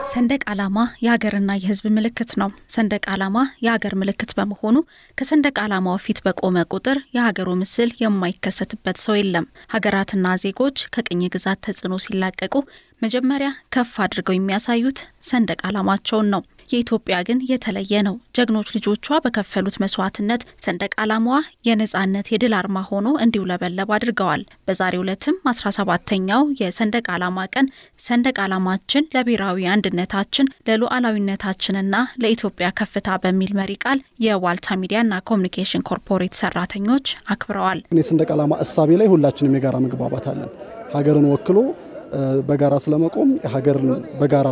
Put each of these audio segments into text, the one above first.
ሰንደቅ ዓላማ የሀገርና የሕዝብ ምልክት ነው። ሰንደቅ ዓላማ የሀገር ምልክት በመሆኑ ከሰንደቅ ዓላማው ፊት በቆመ ቁጥር የሀገሩ ምስል የማይከሰትበት ሰው የለም። ሀገራትና ዜጎች ከቅኝ ግዛት ተጽዕኖ ሲላቀቁ መጀመሪያ ከፍ አድርገው የሚያሳዩት ሰንደቅ ዓላማቸውን ነው። የኢትዮጵያ ግን የተለየ ነው። ጀግኖች ልጆቿ በከፈሉት መስዋዕትነት ሰንደቅ ዓላማዋ የነጻነት የድል አርማ ሆኖ እንዲውለበለብ አድርገዋል። በዛሬው ዕለትም አስራ ሰባተኛው የሰንደቅ ዓላማ ቀን ሰንደቅ ዓላማችን ለብሔራዊ አንድነታችን ለሉዓላዊነታችንና ለኢትዮጵያ ከፍታ በሚል መሪ ቃል የዋልታ ሚዲያና ኮሚኒኬሽን ኮርፖሬት ሰራተኞች አክብረዋል። የሰንደቅ ዓላማ እሳቤ ላይ ሁላችንም የጋራ መግባባት አለን። ሀገርን ወክሎ በጋራ ስለመቆም ሀገርን በጋራ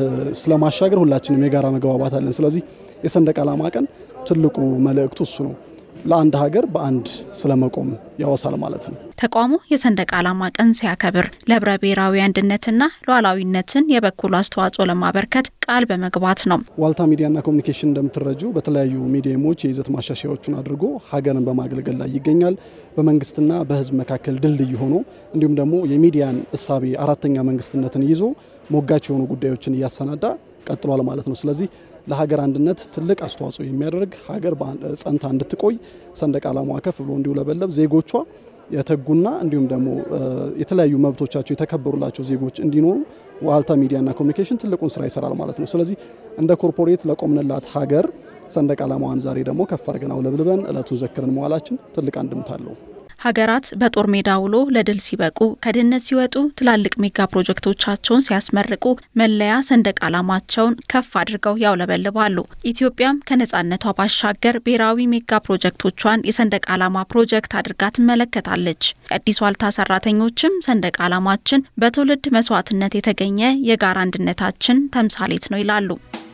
ስለማሻገር ሁላችንም የጋራ መግባባት አለን። ስለዚህ የሰንደቅ ዓላማ ቀን ትልቁ መልእክቱ እሱ ነው። ለአንድ ሀገር በአንድ ስለመቆም ያወሳል ማለት ነው። ተቋሙ የሰንደቅ ዓላማ ቀን ሲያከብር ለህብረ ብሔራዊ አንድነትና ሉዓላዊነትን የበኩሉ አስተዋጽኦ ለማበርከት ቃል በመግባት ነው። ዋልታ ሚዲያና ኮሚኒኬሽን እንደምትረጁ በተለያዩ ሚዲየሞች የይዘት ማሻሻያዎችን አድርጎ ሀገርን በማገልገል ላይ ይገኛል። በመንግስትና በህዝብ መካከል ድልድይ ሆኖ እንዲሁም ደግሞ የሚዲያን እሳቤ አራተኛ መንግስትነትን ይዞ ሞጋች የሆኑ ጉዳዮችን እያሰናዳ ቀጥሏል ማለት ነው። ስለዚህ ለሀገር አንድነት ትልቅ አስተዋጽኦ የሚያደርግ ሀገር ጸንታ እንድትቆይ ሰንደቅ ዓላማዋ ከፍ ብሎ እንዲውለበለብ ዜጎቿ የተጉና እንዲሁም ደግሞ የተለያዩ መብቶቻቸው የተከበሩላቸው ዜጎች እንዲኖሩ ዋልታ ሚዲያና ኮሚኒኬሽን ትልቁን ስራ ይሰራል ማለት ነው። ስለዚህ እንደ ኮርፖሬት ለቆምንላት ሀገር ሰንደቅ ዓላማዋን ዛሬ ደግሞ ከፍ አድርገን አውለብልበን እለቱን ዘክረን መዋላችን ትልቅ አንድምታ አለው። ሀገራት በጦር ሜዳ ውሎ ለድል ሲበቁ ከድህነት ሲወጡ ትላልቅ ሜጋ ፕሮጀክቶቻቸውን ሲያስመርቁ መለያ ሰንደቅ ዓላማቸውን ከፍ አድርገው ያውለበልባሉ። ኢትዮጵያም ከነጻነቷ ባሻገር ብሔራዊ ሜጋ ፕሮጀክቶቿን የሰንደቅ ዓላማ ፕሮጀክት አድርጋ ትመለከታለች። የአዲስ ዋልታ ሰራተኞችም ሰንደቅ ዓላማችን በትውልድ መስዋዕትነት የተገኘ የጋራ አንድነታችን ተምሳሌት ነው ይላሉ።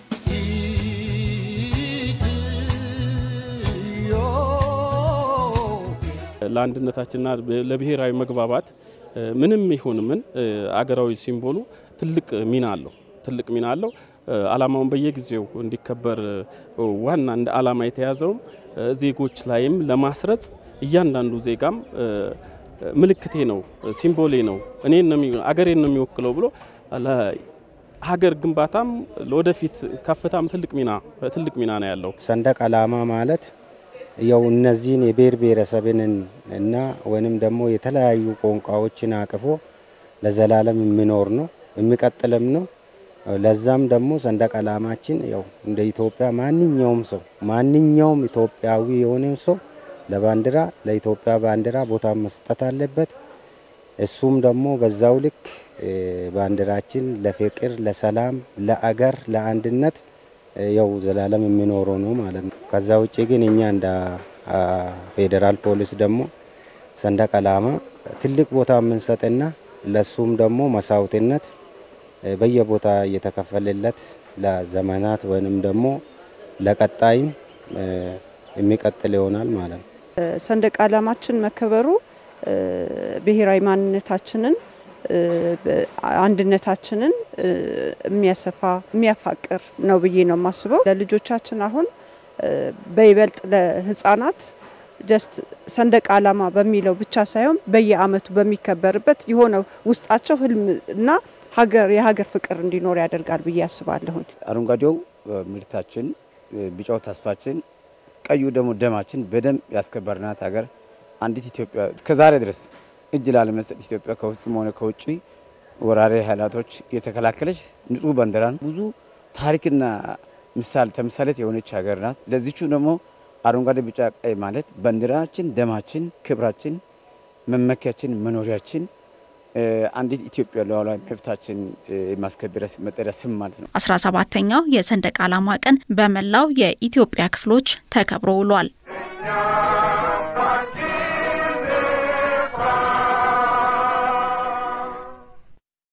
ለአንድነታችንና ለብሔራዊ መግባባት ምንም ይሁን ምን አገራዊ ሲምቦሉ ትልቅ ሚና አለው ትልቅ ሚና አለው። ዓላማውን በየጊዜው እንዲከበር ዋና እንደ ዓላማ የተያዘውም ዜጎች ላይም ለማስረጽ እያንዳንዱ ዜጋም ምልክቴ ነው፣ ሲምቦሌ ነው፣ እኔን ነው አገሬን ነው የሚወክለው ብሎ ሀገር ግንባታም ለወደፊት ከፍታም ትልቅ ሚና ትልቅ ሚና ነው ያለው ሰንደቅ ዓላማ ማለት ያው እነዚህን የብሔር ብሔረሰብን እና ወይንም ደግሞ የተለያዩ ቋንቋዎችን አቅፎ ለዘላለም የሚኖር ነው የሚቀጥልም ነው። ለዛም ደግሞ ሰንደቅ ዓላማችን ያው እንደ ኢትዮጵያ ማንኛውም ሰው ማንኛውም ኢትዮጵያዊ የሆነ ሰው ለባንዲራ ለኢትዮጵያ ባንዲራ ቦታ መስጠት አለበት። እሱም ደግሞ በዛው ልክ ባንዲራችን ለፍቅር፣ ለሰላም፣ ለአገር፣ ለአንድነት ያው ዘላለም የሚኖረው ነው ማለት ነው። ከዛ ውጭ ግን እኛ እንደ ፌዴራል ፖሊስ ደግሞ ሰንደቅ ዓላማ ትልቅ ቦታ የምንሰጥና ለሱም ደግሞ መስዋዕትነት በየቦታ እየተከፈለለት ለዘመናት ወይንም ደግሞ ለቀጣይም የሚቀጥል ይሆናል ማለት ነው። ሰንደቅ ዓላማችን መከበሩ ብሔራዊ ማንነታችንን አንድነታችንን የሚያሰፋ የሚያፋቅር ነው ብዬ ነው የማስበው። ለልጆቻችን አሁን በይበልጥ ለሕፃናት ጀስት ሰንደቅ ዓላማ በሚለው ብቻ ሳይሆን በየዓመቱ በሚከበርበት የሆነ ውስጣቸው ህልም እና ሀገር የሀገር ፍቅር እንዲኖር ያደርጋል ብዬ አስባለሁኝ። አረንጓዴው ምርታችን፣ ቢጫው ተስፋችን፣ ቀዩ ደግሞ ደማችን በደም ያስከበርናት ሀገር አንዲት ኢትዮጵያ እስከዛሬ ድረስ እጅ ላለመስጠት ኢትዮጵያ ከውስጥም ሆነ ከውጭ ወራሪ ኃይላቶች የተከላከለች ንጹህ ባንዲራን ብዙ ታሪክና ምሳሌ ተምሳሌት የሆነች ሀገር ናት። ለዚቹ ደግሞ አረንጓዴ ቢጫ ቀይ ማለት ባንዲራችን፣ ደማችን፣ ክብራችን፣ መመኪያችን፣ መኖሪያችን አንዲት ኢትዮጵያ ሉዓላዊ መብታችን የማስከበሪያ መጠሪያ ስም ማለት ነው። አስራ ሰባተኛው የሰንደቅ ዓላማ ቀን በመላው የኢትዮጵያ ክፍሎች ተከብሮ ውሏል።